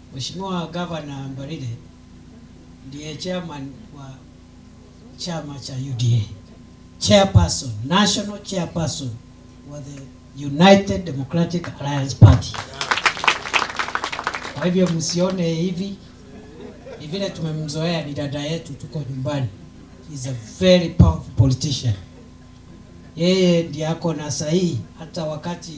Mheshimiwa Gavana Mbarire ndiye chairman wa chama cha UDA, chairperson, national chairperson wa the United Democratic Alliance Party. Kwa hivyo msione hivi, ni vile tumemzoea, ni dada yetu, tuko nyumbani. He's a very powerful politician. Yeye ndiye ako na sahihi, hata wakati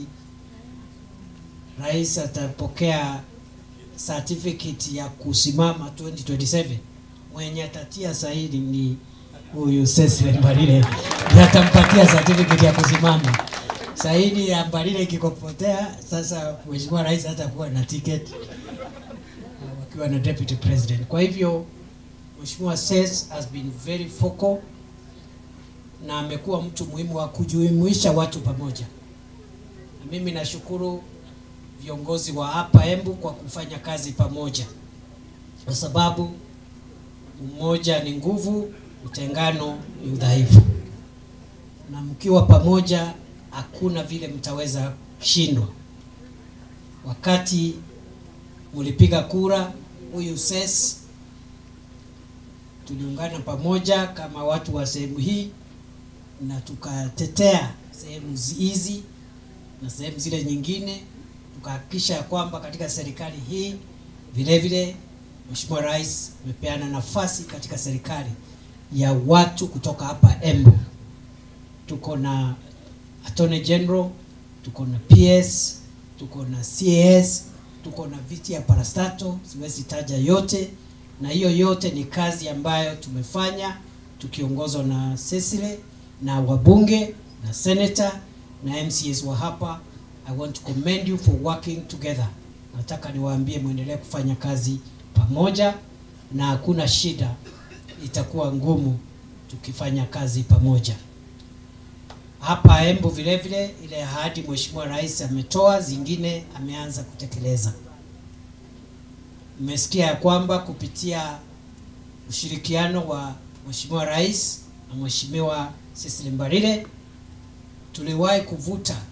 rais atapokea certificate ya kusimama 2027 mwenye atatia sahihi ni huyu Cecily Mbarire, ndiye atampatia certificate ya kusimama. Sahihi ya Mbarire ikikopotea, sasa mheshimiwa rais hatakuwa na ticket wakiwa na deputy president. Kwa hivyo mheshimiwa Ses has been very focal na amekuwa mtu muhimu wa kujumuisha watu pamoja, na mimi nashukuru viongozi wa hapa Embu kwa kufanya kazi pamoja, kwa sababu umoja ni nguvu, utengano ni udhaifu, na mkiwa pamoja hakuna vile mtaweza shindwa. Wakati mlipiga kura, huyu Ses tuliungana pamoja kama watu wa sehemu hii na tukatetea sehemu hizi na sehemu zile nyingine, tukahakikisha ya kwamba katika serikali hii vile vile Mheshimiwa Rais amepeana nafasi katika serikali ya watu kutoka hapa Embu. Tuko na Attorney General, tuko na PS, tuko na CAS, tuko na viti ya parastato, siwezi taja yote, na hiyo yote ni kazi ambayo tumefanya tukiongozwa na Cecily na wabunge na senator na MCAs wa hapa. I want to commend you for working together. Nataka niwaambie muendelee kufanya kazi pamoja, na hakuna shida, itakuwa ngumu tukifanya kazi pamoja. Hapa Embu vile vile ile ahadi Mheshimiwa Rais ametoa, zingine ameanza kutekeleza. Mmesikia ya kwamba kupitia ushirikiano wa Mheshimiwa Rais na Mheshimiwa Cecily Mbarire tuliwahi kuvuta